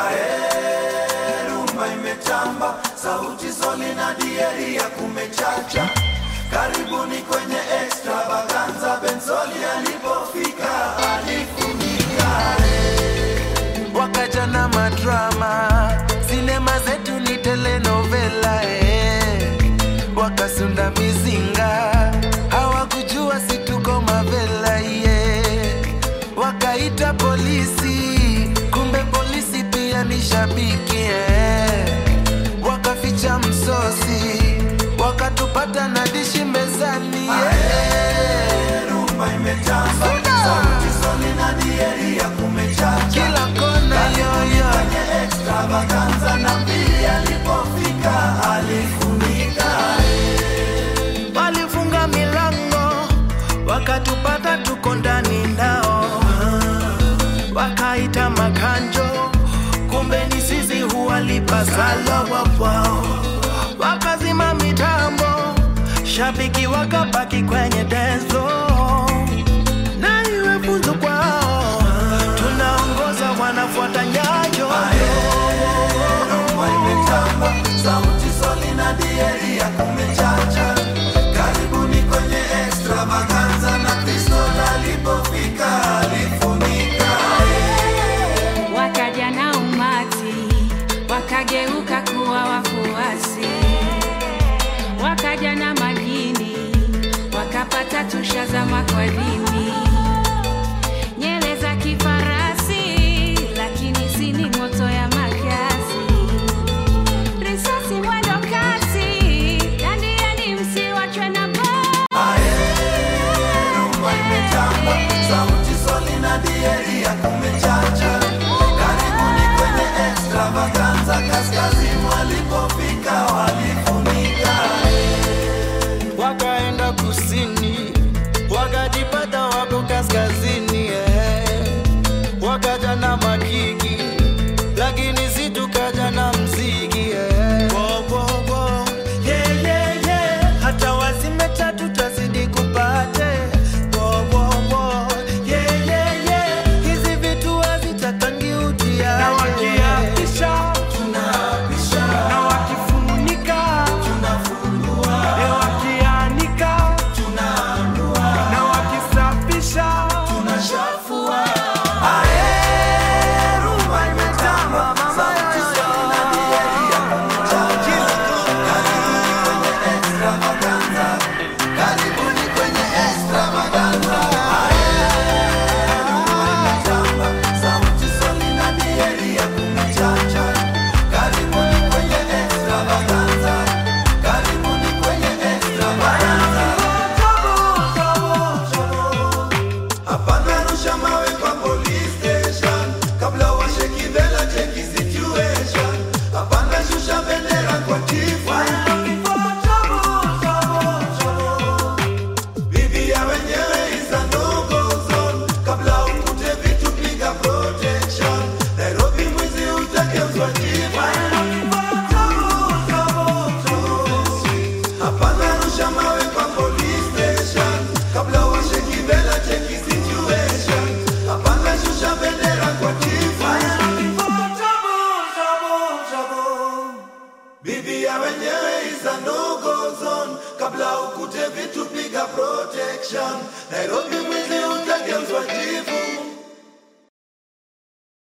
Ae, rumba imetamba, sauti soli na dieri ya kumechacha. Karibuni kwenye extravaganza, Benzoli alipofika alifunika. wakaja na madrama, sinema zetu ni telenovela eh. Wakasunda mizinga, hawakujua si tuko mavela yeah. Wakaita polisi, kumbe polisi pia ni shabiki eh. Wakaficha msosi, wakatupata na dishi mezani yeah. Rumba imetamba, sauti soli na dieri ya kumechacha. Kila kona yoyo Kwenye extravaganza na pili alipofika alifunika. walifunga milango wakatupata tuko ndani ndao wakaita makanjo kumbe ni sisi huwalipa sala wapwao wakazima mitambo shabiki wakabaki kwenye denzo na iwe funzo kwao tunaongoza wanafuata nyayo Rumba imetamba, sauti soli na dieri ya kumechacha. Karibuni kwenye extravaganza na Kristo alipofika alifunika. wakaja na umati wakageuka kuwa wafuasi wakaja na majini wakapata tusha za makwadini nyele za kifarasi lakini sini moto ya makasi risasi mwendo kasi dandiani msiwachwe na baa Rumba imetamba, sauti soli na dieri ya kumechacha. Karibuni kwenye extravaganza, kaskazini walipofika walifunika. wakaenda kusini wakajipata wako kaskazini eh. wakaja na makiki lakini si tukaja na mziki eh. Wo, wo, wo. Yeah, yeah, yeah. hata wazime tatu tazidi kupate Wo, wo, wo. Yeah, yeah, yeah. hizi vitu hazitakangi utiaje. na wakiapisha Tunaapisha, na wakifunika tunafungua, e wakianika tunaanua, na wakisafisha tunashafua. Ae, rumba imetamba, sauti soli na dieri ya kumechacha. Karibuni kwenye extravaganza, karibuni kwenye extravaganza. Ae, rumba imetamba, sauti soli na dieri ya kumechacha. Karibuni kwenye extravaganza, karibuni kwenye extravaganza. Hapana rusha mawe kwa police station kabla washeki vela cheki situation. Hapana shusha bendera kwa chifu. Bibi ya wenyewe is a no-go zone. Kabla ukute vitu piga protection. Nairobi mwizi utageuzwa chifu. Hapana rusha mawe kwa police station kabla washeki vela cheki situation. Hapana shusha bendera kwa chifu. Bibi ya wenyewe is a no-go zone kabla ukute vitu piga protection. Nairobi mwizi uta